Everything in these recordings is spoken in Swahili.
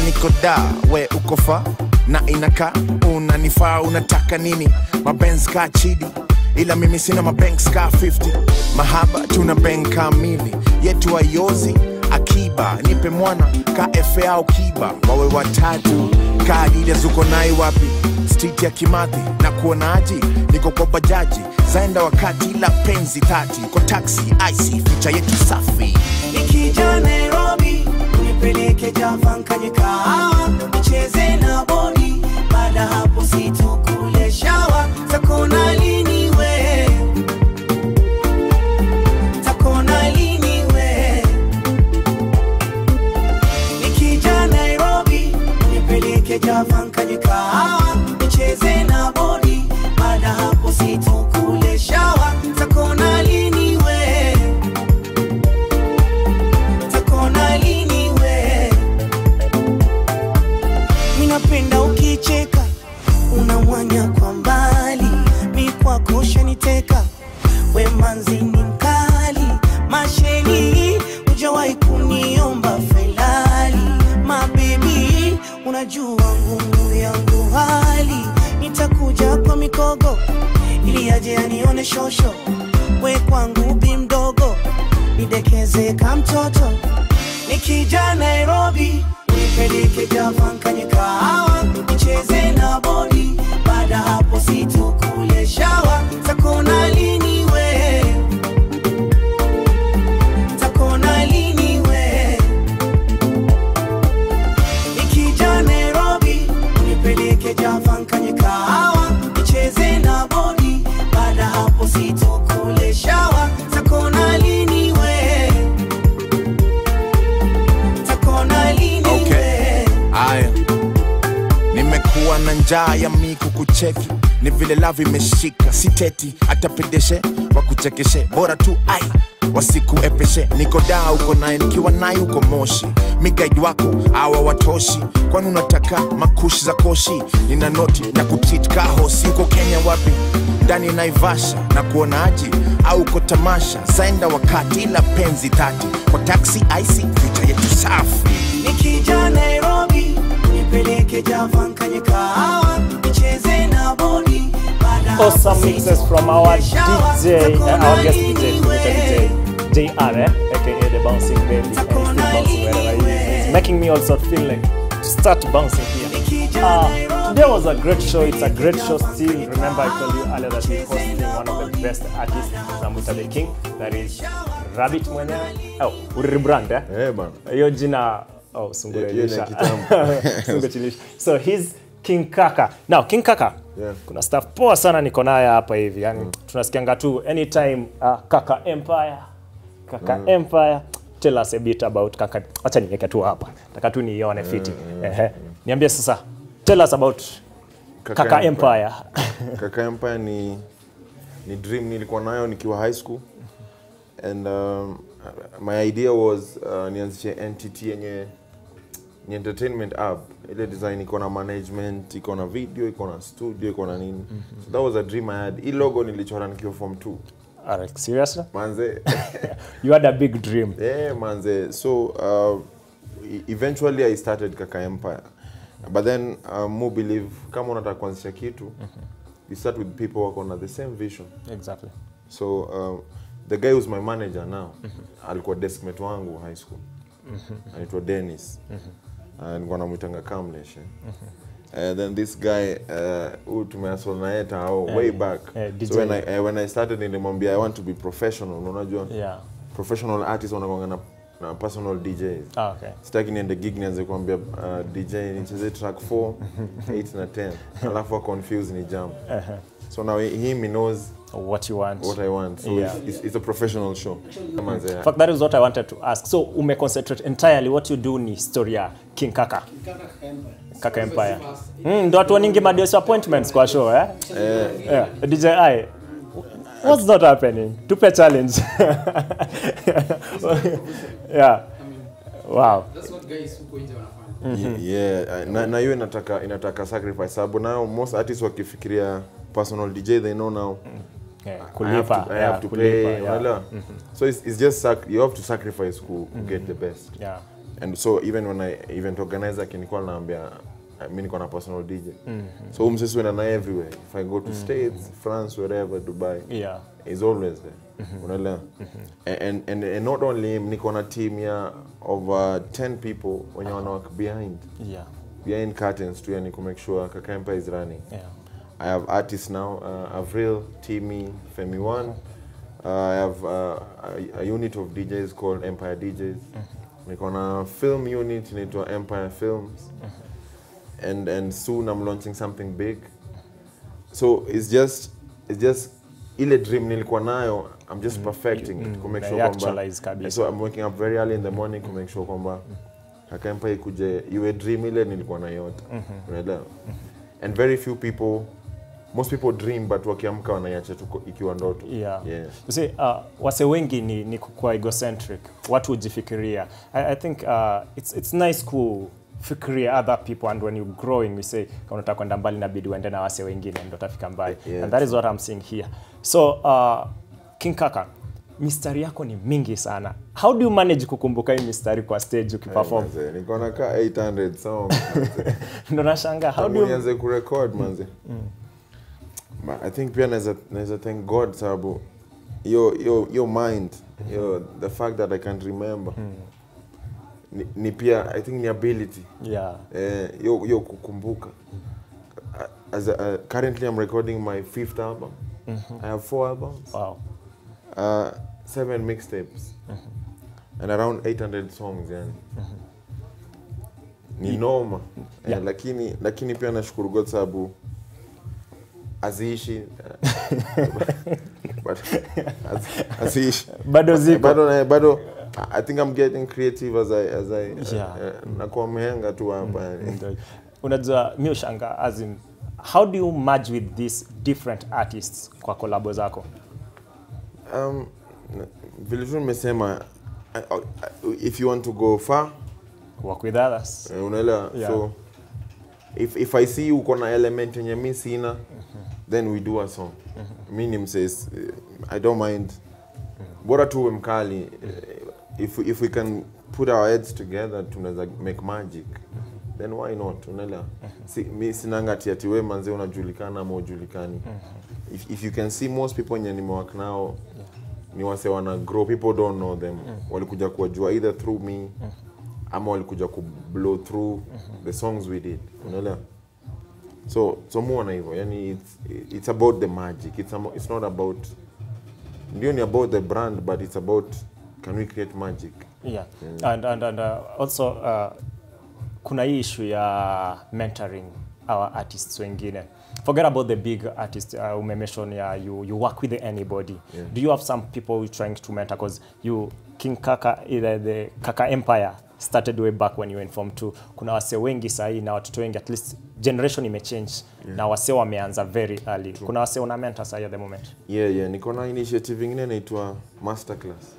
niko da we uko fa na inakaa unanifaa unataka nini mabenz ka chidi ila mimi sina mabanks ka 50 mahaba tuna bank kamili yetu ayozi akiba nipe mwana ka efe au kiba wawe watatu ka Adidas uko nai wapi street ya kimathi na kuonaji niko kwa bajaji zaenda wakati ila penzi tati kwa taxi ic ficha yetu safi Nikija Nairobi unipeleke Java nkanye kahawa nicheze na bodi, baada hapo situkule shawa takona lini we takona lini we Nikija Nairobi unipeleke Java nkanye kahawa nicheze na bodi, baada hapo situkule shawa takona lini we takona lini we minapenda ukicheka unamwanya kwa mbali mi kwako shaniteka we manzi ni mkali masheni ujawahi kuniomba felali mabebi unajua ngumu yangu hali nitakuja kwa mikogo ili aje anione shosho we kwangu bi mdogo nidekeze ka mtoto nikija nairobi unipeleke Java nkanye kahawa nicheze na bodi baada hapo situkule shawa takona lini we takona lini we nikija nairobi unipeleke Java nkanye kahawa nicheze na bodi baada hapo situkule shawa takona lini we takona lini Okay. we Aya, nimekuwa na njaa ya miku kucheki, ni vile lavi imeshika, siteti hata pedeshe wakuchekeshe, bora tu ai wasikuepeshe. Niko daa uko naye, nikiwa naye uko Moshi, migaidi wako awa watoshi, kwani unataka makushi za koshi? Nina noti na kutit kahosi, uko Kenya wapi? ndani Naivasha na kuonaji au uko tamasha, zaenda wakati ila penzi tati kwa taxi ic future yetu safi nikija Nairobi nipeleke Java nkanye kahawa nicheze na bodi baada hapo awesome mixes from our DJ, uh, our guest DJ, Kumita DJ, JR, eh? aka the bouncing baby, and he's still bouncing wherever he is. It's making me also feel like to start bouncing here. Uh, today was a great show. It's a great show still. Remember, I told you earlier that we're hosting one of the best artists, Namuta the King, that is Rabbit mwenyewe. Oh, uribrand eh? Eh, bana. hiyo jina oh, Hiyo ni sungurelisha kitambo. Sunguchilisha. so he's king kaka now king kaka Yeah. kuna staff poa sana niko naye hapa hivi yani tunasikianga tu anytime uh, kaka empire kaka empire tell us a bit about kaka acha niweke tu hapa nataka tu niione fiti Ehe. niambie sasa tell us about kaka, Kaka empire Kaka Empire ni ni dream nilikuwa nayo nikiwa high school and um, my idea was uh, nianzishe entity yenye ni entertainment app ile design iko na management iko na video iko na studio iko na nini so that was a dream I had hii logo nilichora nikiwa form 2 Alright, seriously manze you had a big dream yeah manze so uh, e- eventually i started kaka empire but then uh, mo believe kama unataka kuanzisha kitu you start with people wako na the same vision exactly so uh, the guy who's my manager now alikuwa deskmate wangu high school anaitwa dennis uh, nilikuwa namwitanga kamlesh Uh, then this guy uh, tumeasol naye tao way back eh, DJ. so when I, uh, when I started nilimwambia I want to be professional unajua yeah professional artists wanakwanga na, na personal DJs ah, okay sitaki niende gig nianze kuambia uh, DJ nicheze track 4 8 na 10 alafu wa confuse ni jump so now him he knows what you want what I want so Yeah. it's, it's, it's a professional show Kama nze- In fact, that is what I wanted to ask. So, ume concentrate entirely what you do ni story ya King Kaka. Kaka Empire. Mm, ndo watu waningi ma disappointments kwa show eh? Yeah. DJ I. What's not happening? Tupe challenge. yeah. Wow. That's what guys huko nje wanafanya. Ye- yeah uh, na, na hiyo inataka inataka sacrifice sababu nayo most artists wakifikiria personal DJ they know now Yeah, I have kulipa. to, I yeah, have to kulipa, pay yeah. unaelewa so it's, it's just sac you have to sacrifice ku, ku get the best Yeah. and so even when I event organizer akinikuwa naambia uh, mi niko na personal DJ so huyu msisi wenda naye everywhere if I go to States France wherever Dubai Yeah. is always there unaelewa and, and, and, and not only him niko na team ya over 10 people wenye wana work behind Yeah. behind curtains tu yani to make sure Kaka Empire is running Yeah. I have artists now, uh, Avril, Timmy, Femi One. Uh, I have uh, a, a unit of DJs called Empire DJs. Niko na film unit inaitwa Empire Films. And and soon I'm launching something big. So it's just it's just ile dream nilikuwa nayo I'm just perfecting it to make sure Unaiactualize kwamba kabisa. so I'm waking up very early in the morning to make sure kwamba Kaka Empire ikuje iwe dream ile nilikuwa naiota. Unaelewa? And very few people most people dream but wakiamka wanaiacha tu ko- ikiwa ndoto. Yeah. Yeah. You see, uh, wase wengi ni, ni kukuwa egocentric watu hujifikiria I, I think uh, it's, it's nice kufikiria other people and when you growing we say kama unataka kwenda mbali inabidi uende na wase wengine ndo utafika mbali Yeah, and that is what I'm seeing here so uh, King Kaka mistari yako ni mingi sana how do you manage kukumbuka hii mistari kwa stage ukiperform Manze, niko na ka 800 songs. manze. ndo nashangaa how do Tangu you nianze kurecord manze. Ma- I think pia naweza naweza thank God sababu your your your mind, your the fact that I can remember. Ni, ni pia I think ni ability. yeah Eh, yo yo kukumbuka. As a, uh, currently I'm recording my fifth album. I have four albums. wow Uh, seven mixtapes and around 800 songs yani ni noma Yeah. eh, lakini lakini pia nashukuru God sababu aziishi eh, but- az- aziishi Bado ziko. bado na- bado I think I'm getting creative as I as I Yeah. eh, nakuwa mhenga tu hapa yani. Ndio. unajua mi ushanga as in how do you merge with these different artists kwa kolabo zako Um, n- vile tu nimesema uh, uh, if you want to go far work with others Eh, unaelewa Yeah. so if, if i see uko na element yenye mi sina then we do a song mi ni mses eh, i don't mind bora tu uwe mkali eh, if, if we can put our heads together tunaweza make magic then why not unaelewa si, mi sinanga ati ati we manze unajulikana ama ujulikani if, if you can see most people wenye nimewak nao ni wase wana grow people don't know them walikuja kuwajua either through me ama walikuja ku blow through the songs we did unaelewa so so muona hivyo yani it's, it's about the magic it's, amo- it's not about ndio ni about the brand but it's about can we create magic yeah and, and, and uh, also uh, kuna hii issue ya mentoring our artists wengine forget about the big artist uh, umemention ya you, you work with anybody Yeah. do you have some people you're trying to mentor because you king kaka either the kaka empire started way back when you were in form 2 kuna wase wengi sahii na watoto wengi at least generation imechange na wase wameanza very early kuna wase una mentor sahii at the moment yeah yeah niko na initiative ingine inaitwa masterclass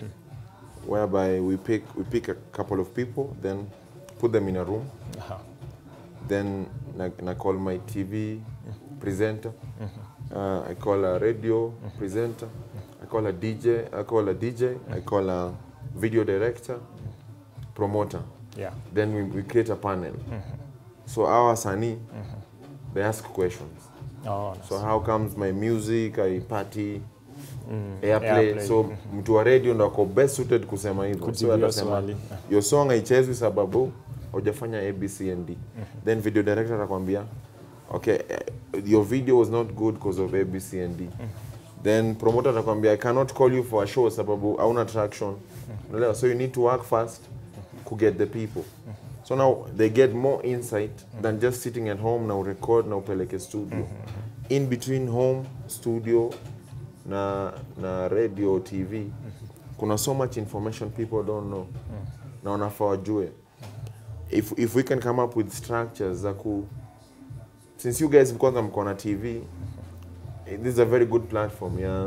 whereby we pick we pick a couple of people then put them in a room Aha. then na, na call my TV presenter. Uh, I call a radio presenter. I call a DJ. I call a DJ. I call a video director, promoter. yeah Then we, we create a panel. So our Sani, they ask questions. oh, nice. So how comes my music I party airplay. airplay. So mtu wa radio ndo ako best suited kusema hivyo. Kujibu So hiyo atasema swali. your song haichezwi sababu hujafanya ABC and D. Then video director atakwambia okay eh, your video was not good because of ABC and D. Then promoter atakwambia I cannot call you for a show sababu hauna traction. Unaelewa? So you need to work fast to get the people. So now they get more insight than just sitting at home na urecord na upeleke studio. In between home, studio na na radio TV kuna so much information people don't know na wanafaa wajue if, if we can come up with structures za ku since you guys kwanza mko na TV eh, this is a very good platform yeah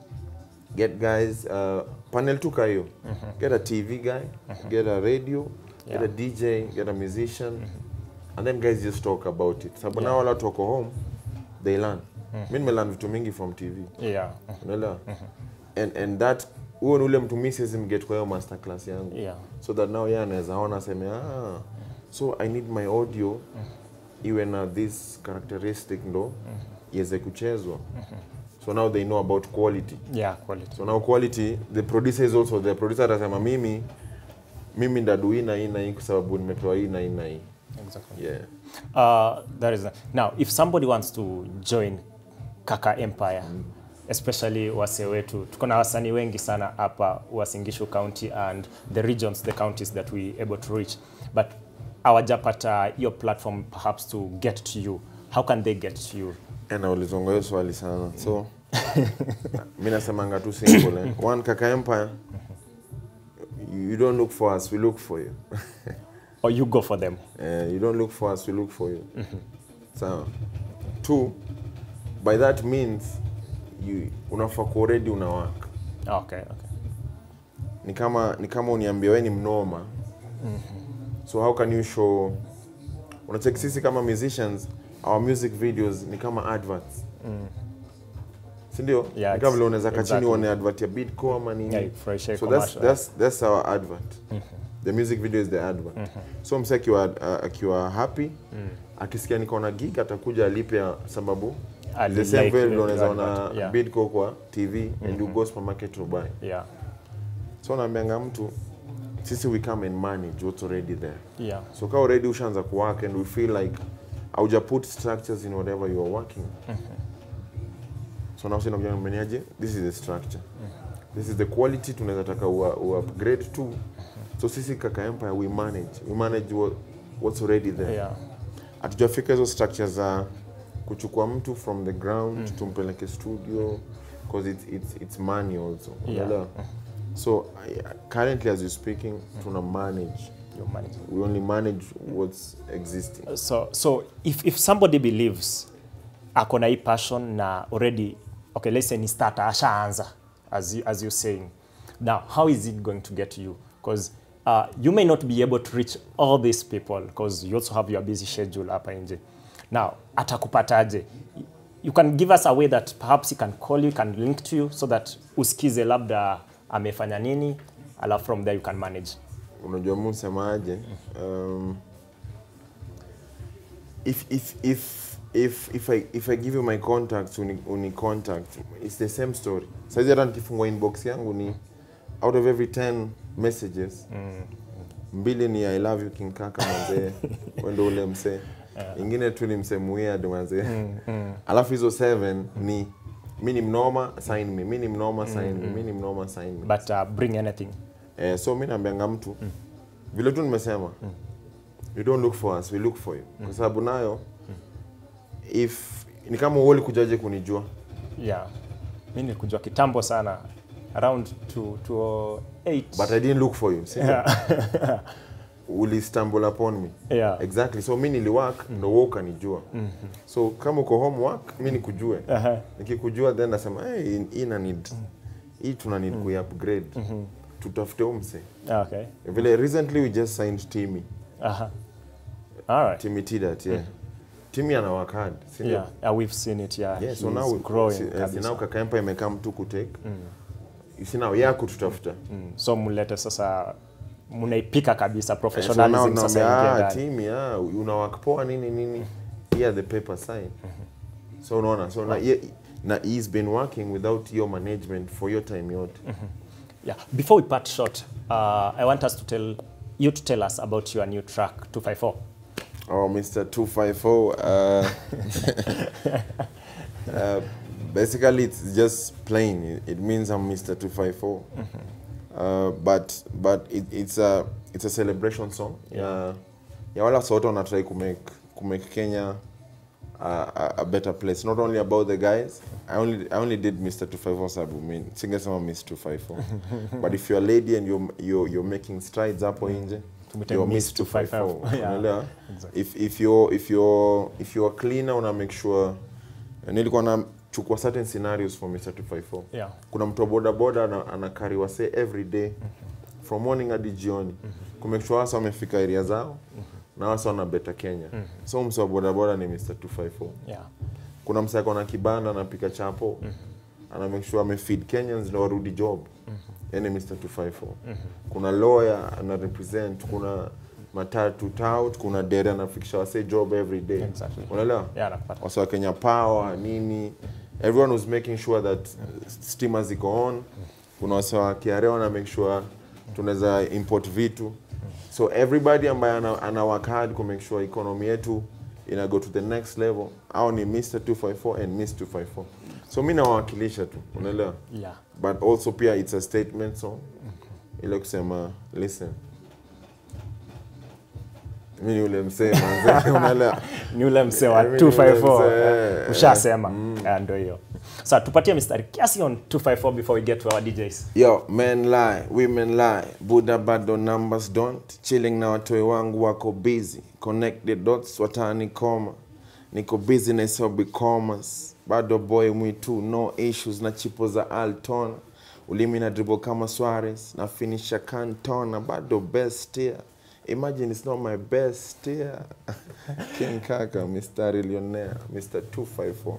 get guys uh, panel tu ka hiyo get a TV guy get a radio get a DJ get a musician and then guys just talk about it sababu now wala watu wako home they learn mi nimelearn vitu mingi from TV yeah unaelewa and, and that huo ni ule mtu mi siwezi mget kwa hiyo master class yangu Yeah. so that now yeye anaweza ona aseme ah, so i need my audio iwe na this characteristic ndo iweze kuchezwa so now they know about quality Yeah, quality. so now quality the producer is also the producer atasema mimi mimi ndadu hii na hii na hii kwa sababu nimepewa hii na hii na hii Exactly. yeah Uh, that is now if somebody wants to join Kaka Empire especially wase wetu tuko na wasanii wengi sana hapa Uasin County and the regions the counties that we able to reach but hawajapata hiyo platform perhaps to get to you how can they get to you na ulizonga hiyo swali sana so mi nasemanga tu simple eh. one kaka empire you don't look for us we look for you or you go for them Eh, you don't look for us we look for you sawa two by that means you unafaa ku already una work okay okay ni kama ni kama uniambia we ni mnoma so how can you show unacheki sisi kama musicians our music videos ni kama adverts sindio Yeah, ni kama vile it's- unaweza kachini exactly. uone advert ya bidco ama nini Yeah, fresh air so that's, commercial. that's, that's our advert the music video is the advert so mse akiwa, uh, akiwa happy akisikia niko na gig atakuja alipe ya sababu Ali the same like way the ndio unaweza advert, ona yeah. bidco kwa tv and you go supermarket to buy yeah so naambianga mtu sisi we come and manage what's already there yeah so ka already ushaanza kuwork and we feel like auja put structures in whatever you are working so now sina kujua mmeneaje this is the structure this is the quality tunaweza taka ua, ua upgrade to so sisi kaka empire we manage we manage what, what's already there yeah hatujafika hizo structure za kuchukua mtu from the ground tumpeleke studio because it's, it's, it's money also Yeah. Unaelewa? so I, currently as you're speaking tuna manage you manage we only manage what's existing so so if, if somebody believes ako na hii passion na already okay let's say ni starter ashaanza as you, as you saying now how is it going to get to you because uh, you may not be able to reach all these people because you also have your busy schedule hapa nje now atakupataje you can give us a way that perhaps he can call you can link to you so that usikize labda amefanya nini alafu from there you can manage unajua mu semaje um, if, if, if, if, if, I, if I give you my contacts uni, uni contact it's the same story saizi hata nikifungua inbox yangu ni out of every 10 messages mbili ni i love you king kaka manzee wendo ule msee ingine tu ni msee weird manzee alafu hizo 7 ni mi ni mnoma sign me mi ni mnoma sign me mi ni mnoma sign me but uh, bring anything Eh, so mi naambianga mtu vile tu nimesema you don't look for us we look for you kwa sababu nayo if ni kama uoli kujaje kunijua yeah mi nilikujua kitambo sana around to, to eight. but i didn't look for you sindio uli stumble upon me Yeah. exactly so mi niliwork ndo wewe ukanijua so kama uko homework mi nikujue Aha. nikikujua then nasema hey, hii- hii ina need hii tuna need mm. upgrade tutafute umse okay vile recently we just signed Timmy Aha. all right Timmy Tidat yeah Timmy ana work hard si ndio? yeah. yeah we've seen it yeah, Yeah, so He's now we- growing si- eh, kabisa. si now kaka Empire imekaa mtu kutake you see now yako tutafuta Mm. so mlete sasa mnaipika kabisa Eh, so now professionalism sasa naambia, ingie ah, ndani Timmy ah una work poa nini nini here the paper sign so unaona so na, ye- na he's been working without your management for your time yote yeah before we part short uh, i want us to tell you to tell us about your new track 254 Oh, Mr. 254. Uh, uh, basically, it's just plain. It, it means I'm Mr. 254. Uh, but but it, it's a it's a celebration song. Yeah. Yeah, wala sote wanatry kumake kumake Kenya a, a, a better place. Not only about the guys. I only I only did Mr. 254 sabu. I mean, singesema Miss 254. but if you're a lady and you're you're, you're making strides hapo nje, Tumite you're Miss Miss 254. Yeah. Unaelewa? Exactly. if if you're if you're if you're cleaner una make sure nilikuwa na chukua certain scenarios for Mr 254 Yeah. kuna mtu wa boda boda ana, anakari wase every day from morning hadi jioni ku make sure wasa wamefika area zao na wasa wana beta Kenya so mse wa boda boda ni Mr 254 yeah kuna mse ako na kibanda anapika chapo ana make sure amefeed kenyans na warudi job yani mr 254 kuna lawyer ana represent kuna matatu tout kuna dere anafikisha wase job every day Exactly. unaelewa Yeah, nakupata. wase wa kenya power nini everyone was making sure that stima ziko on kuna wase wa kiare wana make sure tunaweza import vitu so everybody ambaye ana, ana work hard ku make sure economy yetu ina go to the next level au ni mr 254 and miss 254 so mi nawawakilisha tu unaelewa Yeah. but also pia it's a statement song ile kusema listen mi ni ule msee manze, unaelewa ni ule msee wa Mimi ni ule 254 msee, eh, ushasema Eh, ndio hiyo sa tupatie mistari kiasi on 254 before we get to our djs Yo, men lie, women lie, Buddha bado numbers don't. Chilling na watoi wangu wako busy. Connect the dots watani koma. Niko busy na hesabu commas. Bado boy mwitu, no issues na chipo za Altona. Ulimi na dribble kama Suarez, na finisha Cantona. Bado best year. Imagine it's not my best year. King Kaka, Mr. Millionaire, Mr. 254.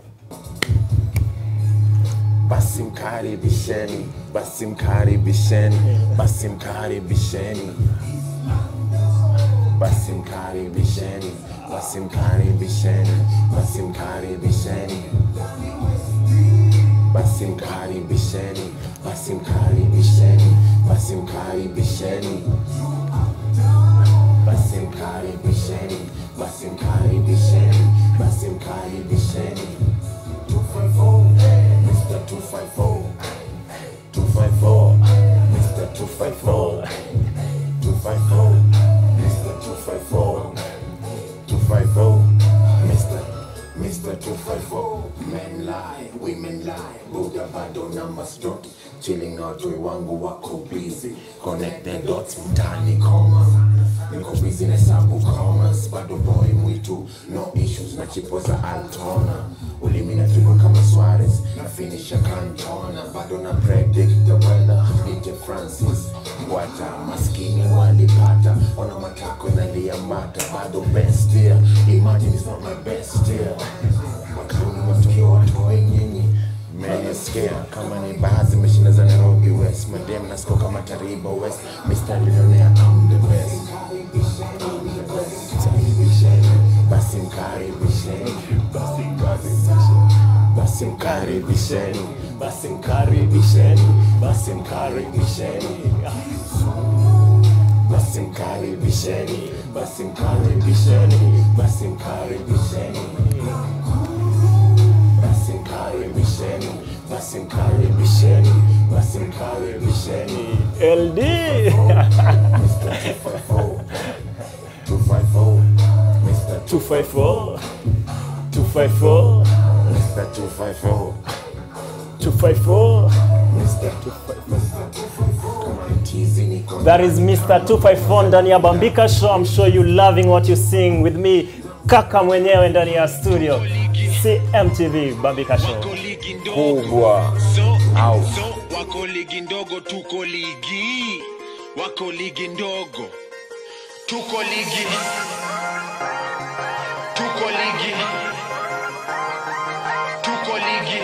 basi mkaribisheni, basi mkaribisheni, basi mkaribisheni, basi mkaribisheni, basi mkaribisheni, basi mkaribisheni, basi mkaribisheni, basi mkaribisheni, basi mkaribisheni, basi mkaribisheni, basi mkaribisheni, basi mkaribisheni. Mr. 254. 254. Mr. 254. 254. Mr. 254. 254. Mr. Mr. 254. Men lie, women lie. Buddha bado numbers don't. Chilling out we wangu wako busy. Connect the dots mtani koma. Niko busy na hesabu commas. Bado boy mwitu. No issues na chipo za Altona. Ulimi na trigo kama Suarez. Na finisha Cantona. Bado na predict the weather. DJ Francis. Wata maskini walipata. Ona matako naliambata. Bado best year. Imagine it's not my best year. Makani matokeo watoe nyinyi mmenisikia kama ni baadhi meshinda za Nairobi West madem nasiko kama Tariba West Mr. Millionaire I'm the best I'm the best basi mkaribisheni basi mkaribisheni basi mkaribisheni basi mkaribisheni basi mkaribisheni basi mkaribisheni basi mkaribisheni basi mkaribisheni basi mkaribisheni basi mkaribisheni basi mkaribisheni ld Mr. 254 254 Mr. 254 254 Mr. 254 254 Mr. 254 Kama ni tizi niko That is Mr. 254 ndani ya Bambika Show. I'm sure you loving what you sing with me. Kaka mwenyewe ndani ya studio. CMTV Bambika Show. wako ligi ndogo kubwa so, Au. so wako ligi ndogo tuko ligi wako ligi ndogo tuko ligi tuko ligi tuko ligi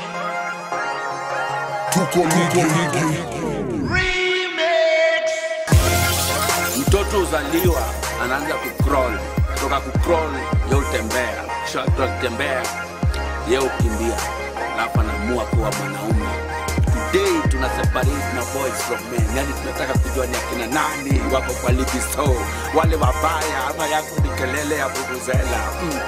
mtoto uzaliwa anaanza kucrawl kutoka kucrawl ye utembea kisha kutembea ye ukimbia alafu anaamua kuwa mwanaume today tuna separate na boys from men yani tunataka kujua ni akina nani wako kwa ligi so wale wabaya ama yako ni kelele ya vuvuzela mm.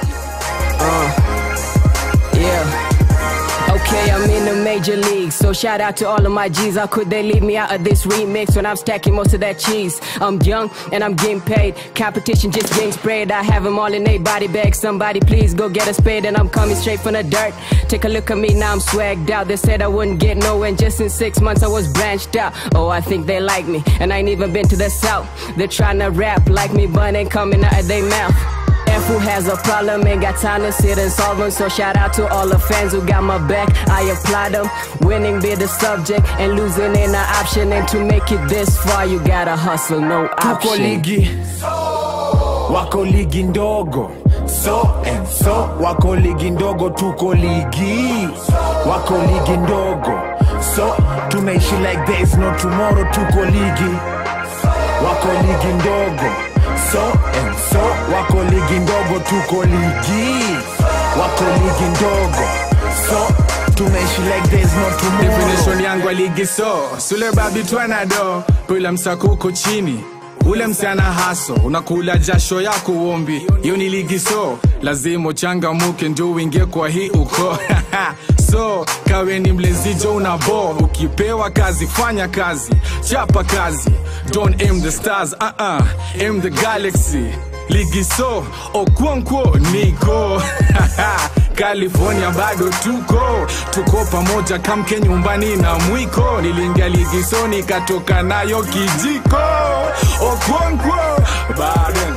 Yeah. Okay, I'm in the major league, so shout out to all of my G's. How could they leave me out of this remix when I'm stacking most of that cheese? I'm young and I'm getting paid. Competition just getting sprayed. I have them all in a body bag. Somebody please go get a spade, and I'm coming straight from the dirt. Take a look at me now, I'm swagged out. They said I wouldn't get nowhere, and just in six months I was branched out. Oh, I think they like me, and I ain't even been to the south. They're trying to rap like me, but ain't coming out of their mouth. F who has a problem ain't got time to sit and solve them. So shout out to all the fans who got my back. I apply them. Winning be the subject and losing ain't an option. And to make it this far, you gotta hustle, no tuko option. ligi wako ligi ndogo so and so wako ligi ndogo tuko ligi wako ligi ndogo so tunaishi like there is no tomorrow tuko ligi wako ligi ndogo so and so wako ligi ndogo tuko ligi wako ligi ndogo so tunaishi like there is no tomorrow definition yangu ya ligi so sule babi twenado pila msako uko chini ule msiana haso unakula jasho yako uombi hiyo ni ligi so lazima uchangamuke ndio uingie kwa hii uko so kawe ni mlezijo una bo ukipewa kazi fanya kazi chapa kazi don't aim the stars uh -uh. aim the galaxy ligi so okwonkwo niko california bado tuko tuko pamoja kamke nyumbani na mwiko niliingia ligi so nikatoka nayo kijiko okwonkwo baden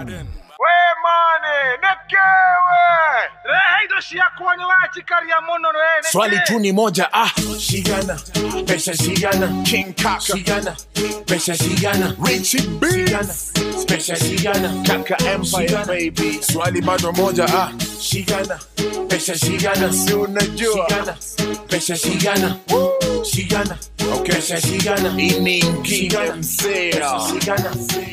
swali tu ni moja ah shigana pesa shigana king kaka shigana pesa shigana richie shigana pesa shigana kaka empire baby swali bado moja ah shigana pesa shigana si unajua shigana pesa shigana shigana okay pesa shigana inaingia mzea shigana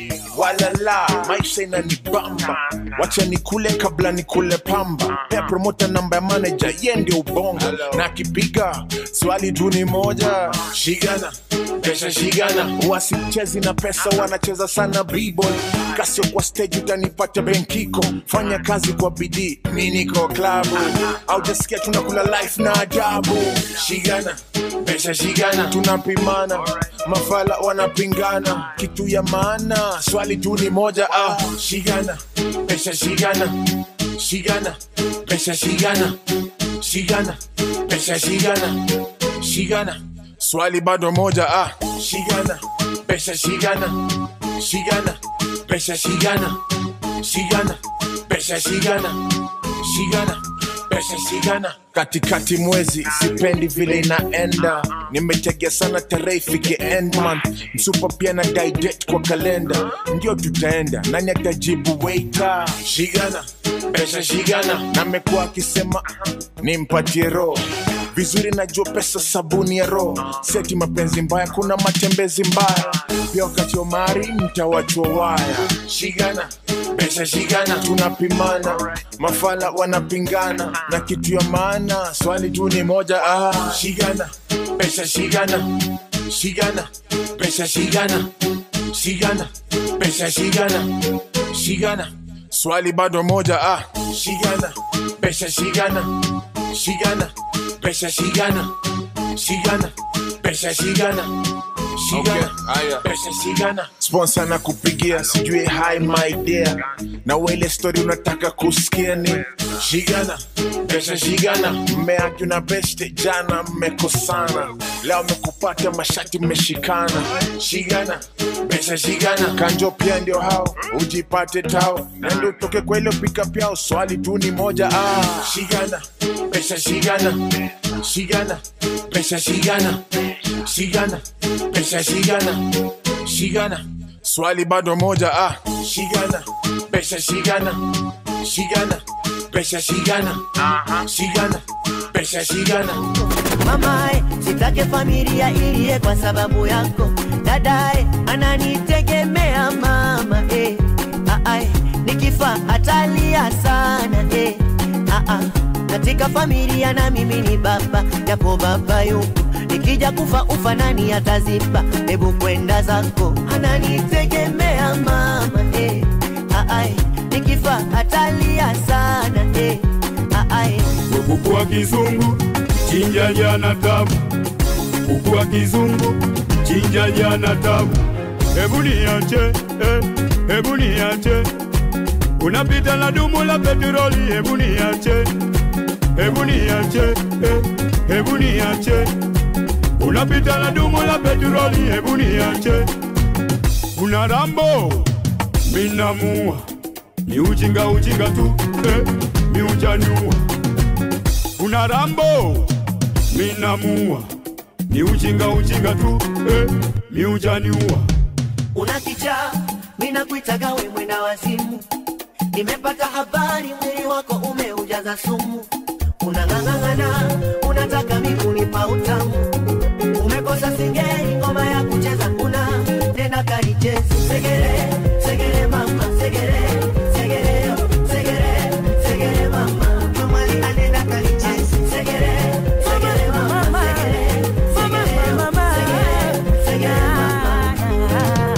walala maisha inanibamba wacha nikule kabla nikule pamba pea promota namba ya manager ye ndio ubongo na akipiga swali tu ni moja shigana pesa shigana wasichezi na pesa wanacheza sana b-boy kasio kwa stage utanipata benkiko fanya kazi kwa bidii mi niko klabu aujasikia tunakula life na ajabu shigana pesa shigana tunapimana mafala wanapingana kitu ya maana swali tu ni moja ah shigana pesa shigana shigana pesa shigana shigana pesa shigana shigana swali bado moja ah shigana pesa shigana shigana pesa shigana shigana pesa shigana shigana pesa shigana katikati mwezi sipendi vile inaenda nimetegea sana tarehe ifike end month msupa pia na date kwa kalenda ndio tutaenda nani atajibu waiter shigana pesa shigana namekuwa akisema nimpatie roho vizuri najua pesa sabuni ya roho seti mapenzi mbaya kuna matembezi mbaya pia wakati wa mari mtawachwa waya shigana pesa shigana tunapimana mafala wanapingana na kitu ya maana swali tu ni moja ah shigana pesa shigana shigana pesa shigana shigana pesa shigana shigana swali bado moja ah shigana pesa shigana shigana pesa shigana shigana pesa shigana shigana pesa shigana sponsor na kupigia sijui hi my dear na wele story unataka kusikia ni shigana pesa shigana mmeaki na beste jana mmekosana leo mmekupata mashati mmeshikana shigana pesa shigana kanjo pia ndio hao ujipate tao nendo utoke kwa ile pika pyao swali tu ni moja ah shigana pesa shigana shigana pesa shigana shigana pesa shigana shigana swali bado moja ah shigana pesa shigana shigana pesa shigana shigana pesa shigana mamae sitake familia iliye kwa sababu yako dadae ananitegemea mama eh. Aae, nikifa atalia sana eh. Aa, katika familia na mimi ni baba japo baba yupo nikija kufa ufa nani ataziba hebu kwenda zako ananitegemea mama eh. Aae, nikifa atalia sana eh. Aae, kuku wa kizungu chinja jana tabu kuku wa kizungu chinja jana tabu hebu niache eh, hebu niache unapita na dumu la petroli hebu niache hebu niache eh, hebu niache unapita na dumu la petroli hebu niache una rambo minamua ni ujinga ujinga tu eh, mi ujaniua una rambo minamua ni ujinga ujinga tu eh, mi ujaniua una kichaa mina kuitaga we mwenda wazimu nimepata habari mwili wako umeujaza sumu unang'ang'ang'ana unataka mikunipa utamu umekosa singeli ngoma ya kucheza una tena kanichezi segere segere mama segere segere yo, segere segere mama kamali anenda kanichezi segere segere mama segere segere yo, segere segere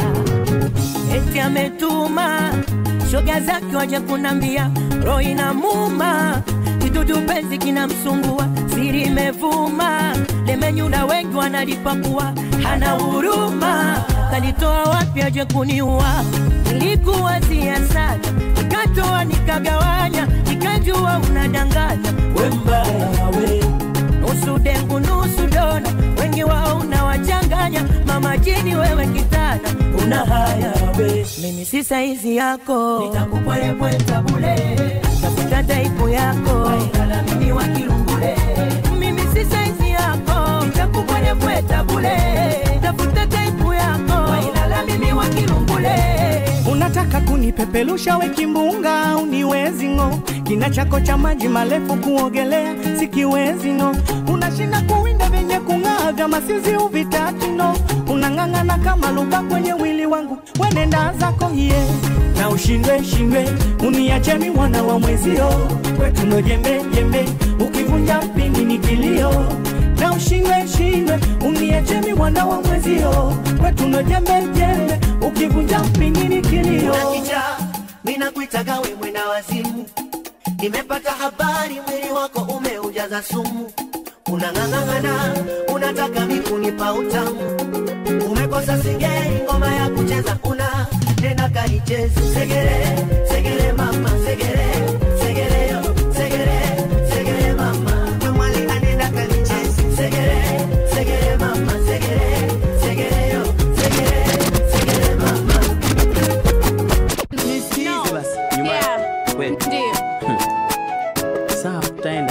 eti ametuma shoga zake waje kunambia roho inamuma kidudu penzi kinamsumbua siri imevuma lemenyuna wengi wanalipakua hana huruma kalitoa wapi aje kuniua nilikuwazia sana nikatoa nikagawanya nikajua unadanganya we mbaya we nusu dengu nusu dona wengi wao unawachanganya mama jini wewe kitana una haya we mimi si saizi yako nitakupwelepweta bule tafuta taipu yako wailala mimi wa kirungule mimi si saizi yako nitakupwelepweta bule tafuta taipu yako wailala mimi wa kirungule unataka kunipepelusha we kimbunga uniwezi ng'o kina chako cha maji marefu kuogelea sikiwezi ng'o unashinda kuwinda vyenye kung'aa vya masizi uvitatu no unang'ang'ana kama luka kwenye mwili wangu wenenda zako hiye na ushindwe shindwe uniacheni mwana wa mwezio kwetuno jembe jembe ukivunja mpini ni kilio na ushindwe shindwe uniacheni mwana wa mwezio kwetuno jembe jembe ukivunja mpini ni kilio Unakicha, mina kuitaga we mwenda wazimu nimepata habari mwili wako umeujaza sumu unang'ang'ang'ana unataka mikunipa utamu umekosa singeli ngoma ya kucheza una tena kanichezi segere segere mama segere segere yo segere segere mama kamwali anenda kanichezi segere segere mama segere segere yo segere segere mama Nisikize basi. Nyuma. Wewe. Sawa, tutaenda.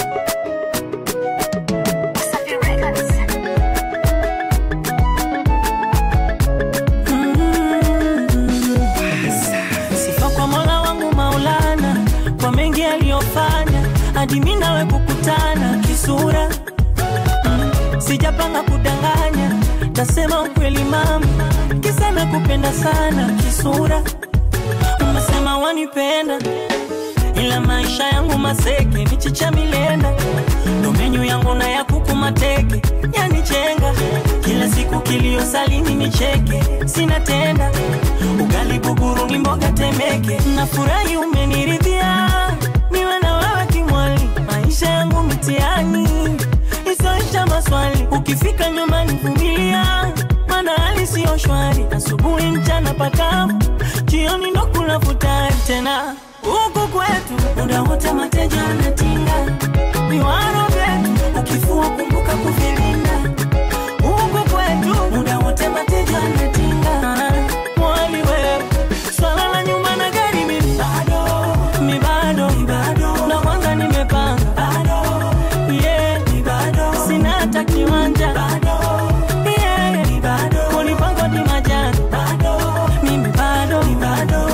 sifa kwa mola wangu maulana kwa mengi aliyofanya hadi mi nawe kukutana kisura mm, sijapanga kudanganya tasema ukweli mama kisa na kupenda sana kisura umesema wanipenda ila maisha yangu maseke michicha milenda ndo menyu yangu na ya kuku mateke yanichenga kila siku kilio salini nicheke sina tenda ugali buguru ni mboga temeke nafurahi umeniridhia niwe na wewe kimwali maisha yangu mitiani isoisha maswali ukifika nyumbani vumilia mana hali siyo shwari asubuhi mchana pakavu jioni ndo kula futari tena huku kwetu muda wote mateja anatinga viwaro vyetu ukifua kumbuka kuvilinda huku kwetu muda wote mateja anatinga mwali wewe swala la nyumba na gari mimi bado mi bado na kwanza nimepanga bado yeah mi bado sina hata kiwanja bado yeah mi bado kulipangwa ni majani bado mimi bado mi bado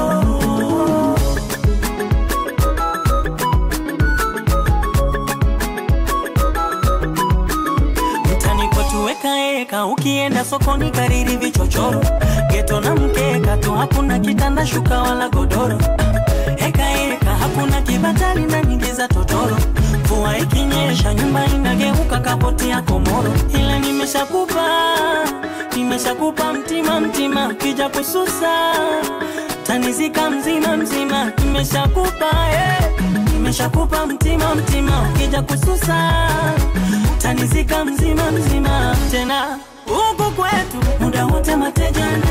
mtani kwetu wekaeka ukienda sokoni kariri vichochoro geto na mkeka tu hakuna kitanda shuka wala godoro hekaeka hakuna kibatali na nyingi za totoro mvua ikinyesha nyumba inageuka kapoti ya komoro ila nimeshakupa nimeshakupa mtima mtima ukija kususa tanizika mzima mzima nimeshakupa eh. nimeshakupa mtima mtima ukija kususa tanizika mzima mzima tena huku kwetu muda wote mateja